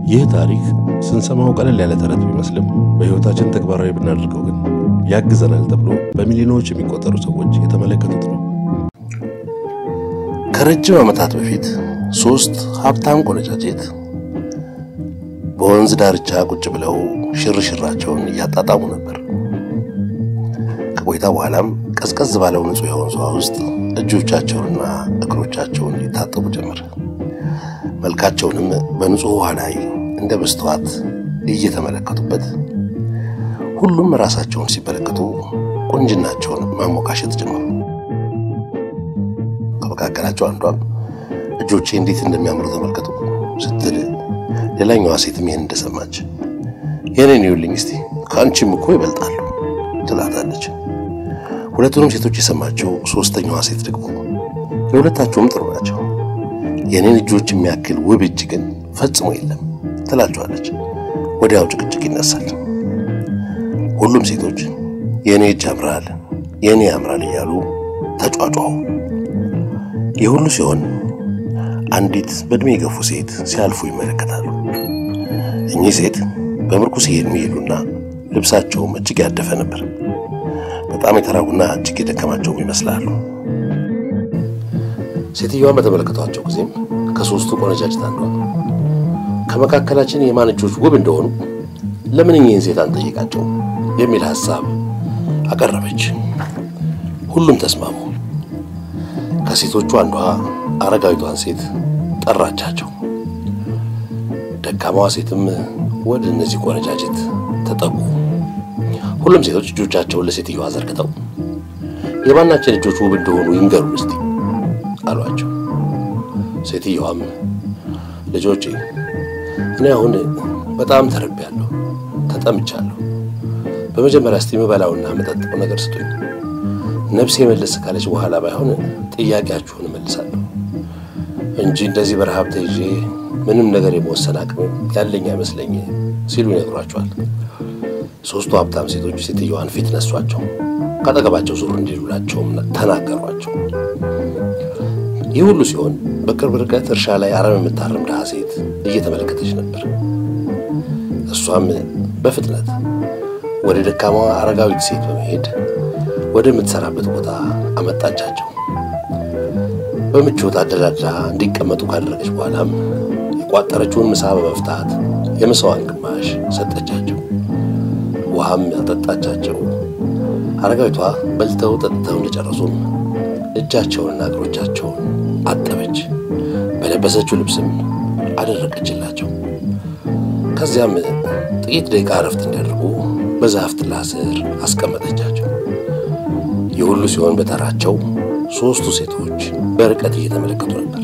ይህ ታሪክ ስንሰማው ቀለል ያለ ተረት ቢመስልም በሕይወታችን ተግባራዊ ብናደርገው ግን ያግዘናል ተብሎ በሚሊዮኖች የሚቆጠሩ ሰዎች የተመለከቱት ነው። ከረጅም ዓመታት በፊት ሦስት ሀብታም ቆነጃጀት በወንዝ ዳርቻ ቁጭ ብለው ሽርሽራቸውን እያጣጣሙ ነበር። ከቆይታ በኋላም ቀዝቀዝ ባለው ንጹሕ የወንዝ ውሃ ውስጥ እጆቻቸውንና እግሮቻቸውን ሊታጠቡ ጀመር። መልካቸውንም በንጹሕ ውሃ ላይ እንደ መስተዋት እየተመለከቱበት ሁሉም ራሳቸውን ሲመለከቱ ቁንጅናቸውን ማሞካሸት ጀመሩ። ከመካከላቸው አንዷም እጆቼ እንዴት እንደሚያምሩ ተመልከቱ ስትል ሌላኛዋ ሴትም ይህን እንደሰማች የኔን ይውልኝ እስቲ ከአንቺም እኮ ይበልጣሉ ትላታለች። ሁለቱንም ሴቶች የሰማቸው ሶስተኛዋ ሴት ደግሞ የሁለታቸውም ጥሩ ናቸው፣ የኔን እጆች የሚያክል ውብ እጅ ግን ፈጽሞ የለም ትላቸዋለች። ወዲያው ጭቅጭቅ ይነሳል። ሁሉም ሴቶች የኔ እጅ ያምራል፣ የኔ ያምራል እያሉ ተጫጫሁ። ይህ ሁሉ ሲሆን አንዲት በዕድሜ የገፉ ሴት ሲያልፉ ይመለከታሉ። እኚህ ሴት በምርኩስ የሚሄዱና ልብሳቸውም እጅግ ያደፈ ነበር። በጣም የተራቡና እጅግ የደከማቸውም ይመስላሉ። ሴትዮዋን በተመለከቷቸው ጊዜም ከሦስቱ ቆነጃጅት አንዷ ከመካከላችን የማን እጆች ውብ እንደሆኑ ለምን እኚህን ሴት አንጠይቃቸው የሚል ሐሳብ አቀረበች። ሁሉም ተስማሙ። ከሴቶቹ አንዷ አረጋዊቷን ሴት ጠራቻቸው። ደካማዋ ሴትም ወደ እነዚህ ቆነጃጅት ተጠጉ። ሁሉም ሴቶች እጆቻቸውን ለሴትዮዋ ዘርግተው የማናችን እጆች ውብ እንደሆኑ ይንገሩን እስቲ አሏቸው። ሴትዮዋም ልጆቼ፣ እኔ አሁን በጣም ተርቤያለሁ፣ ተጠምቻለሁ። በመጀመሪያ እስቲ የምበላውና የምጠጣው ነገር ስጡኝ። ነፍሴ መለስ ካለች በኋላ ባይሆን ጥያቄያችሁን እመልሳለሁ እንጂ እንደዚህ በረሃብ ተይዤ ምንም ነገር የመወሰን አቅም ያለኝ አይመስለኝ ሲሉ ይነግሯቸዋል። ሦስቱ ሀብታም ሴቶች ሴትዮዋን ፊት ነሷቸው፣ ካጠገባቸው ዞር እንዲሉላቸውም ተናገሯቸው። ይህ ሁሉ ሲሆን በቅርብ ርቀት እርሻ ላይ አረም የምታርም ድሃ ሴት እየተመለከተች ነበር። እሷም በፍጥነት ወደ ደካማዋ አረጋዊት ሴት በመሄድ ወደምትሰራበት ቦታ አመጣቻቸው። በምቾት አደላድላ እንዲቀመጡ ካደረገች በኋላም የቋጠረችውን ምሳ በመፍታት የምሳዋን ግማሽ ሰጠቻቸው። ውሃም ያጠጣቻቸው። አረጋዊቷ በልተው ጠጥተው እንደጨረሱም እጃቸውንና እግሮቻቸውን አጠበች። በለበሰችው ልብስም አደረቀችላቸው። ከዚያም ጥቂት ደቂቃ እረፍት እንዲያደርጉ በዛፍ ጥላ ስር አስቀመጠቻቸው። ይህ ሁሉ ሲሆን በተራቸው ሦስቱ ሴቶች በርቀት እየተመለከቱ ነበር።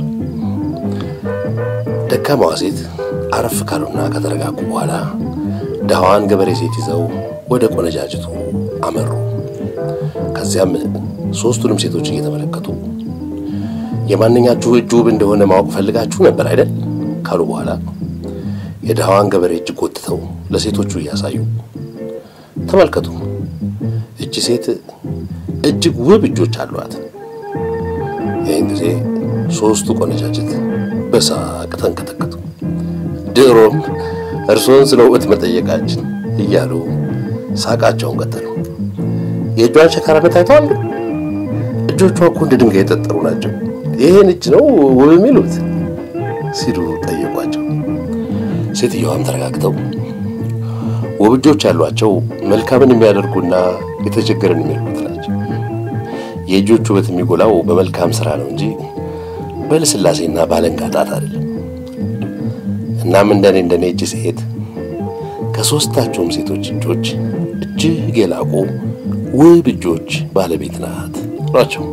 ደካማዋ ሴት አረፍ ካሉና ከተረጋጉ በኋላ ድሃዋን ገበሬ ሴት ይዘው ወደ ቆነጃጅቱ አመሩ። ከዚያም ሦስቱንም ሴቶች እየተመለከቱ የማንኛችሁ እጅ ውብ እንደሆነ ማወቅ ፈልጋችሁ ነበር አይደል ካሉ በኋላ የድሃዋን ገበሬ እጅ ጎትተው ለሴቶቹ እያሳዩ ተመልከቱ፣ እጅ ሴት እጅግ ውብ እጆች አሏት። ይህን ጊዜ ሦስቱ ቆነጃጅት በሳቅ ተንቀጠቀጡ። ድሮም እርስዎን ስለ ውበት መጠየቃችን እያሉ ሳቃቸውን ቀጠሉ። የእጇን ሸካራነት አይተዋል? እጆቿ እኮ እንደ ድንጋይ የጠጠሩ ናቸው። ይህን እጅ ነው ውብ የሚሉት ሲሉ ጠየቋቸው። ሴትዮዋም ተረጋግተው ውብ እጆች ያሏቸው መልካምን የሚያደርጉና የተቸገረን የሚልኩት ናቸው። የእጆቹ ውበት የሚጎላው በመልካም ሥራ ነው እንጂ በልስላሴና ባለንጋ ጣት አይደለም። እናም እንደኔ እንደኔ እጅ ሴት ከሦስታቸውም ሴቶች እጆች እጅግ የላቁ ውብ እጆች ባለቤት ናት ናቸው።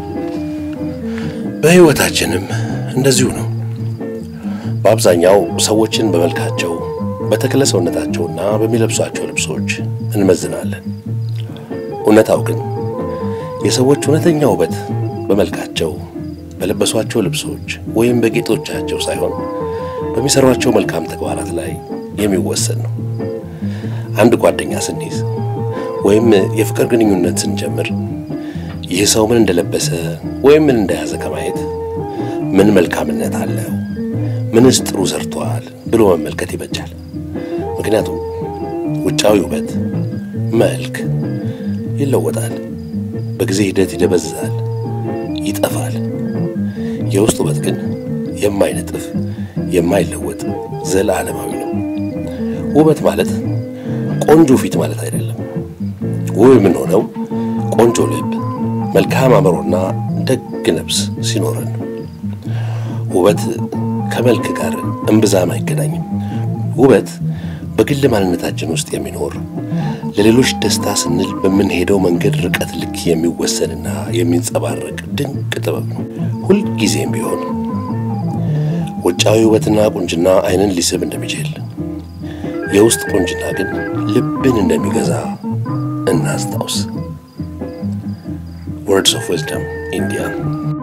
በሕይወታችንም እንደዚሁ ነው። በአብዛኛው ሰዎችን በመልካቸው በተክለ ሰውነታቸውና በሚለብሷቸው ልብሶች እንመዝናለን። እውነታው ግን የሰዎች እውነተኛ ውበት በመልካቸው በለበሷቸው ልብሶች ወይም በጌጦቻቸው ሳይሆን በሚሰሯቸው መልካም ተግባራት ላይ የሚወሰን ነው። አንድ ጓደኛ ስንይዝ ወይም የፍቅር ግንኙነት ስንጀምር ይህ ሰው ምን እንደለበሰ ወይም ምን እንደያዘ ከማየት ምን መልካምነት አለው፣ ምንስ ጥሩ ሰርቷል ብሎ መመልከት ይበጃል። ምክንያቱም ውጫዊ ውበት፣ መልክ ይለወጣል፣ በጊዜ ሂደት ይደበዝዛል፣ ይጠፋል። የውስጥ ውበት ግን የማይነጥፍ የማይለወጥ ዘለዓለማዊ ነው። ውበት ማለት ቆንጆ ፊት ማለት አይደለም። ውብ የምንሆነው ቆንጆ ልብ፣ መልካም አእምሮና ደግ ነፍስ ሲኖረን ነው። ውበት ከመልክ ጋር እምብዛም አይገናኝም። ውበት በግል ማንነታችን ውስጥ የሚኖር ለሌሎች ደስታ ስንል በምንሄደው መንገድ ርቀት ልክ የሚወሰንና የሚንጸባረቅ ድንቅ ጥበብ ነው። ሁልጊዜም ቢሆን ውጫዊ ውበትና ቁንጅና ዓይንን ሊስብ እንደሚችል የውስጥ ቁንጅና ግን ልብን እንደሚገዛ እናስታውስ። ወርድስ ኦፍ ዊዝደም ኢንዲያ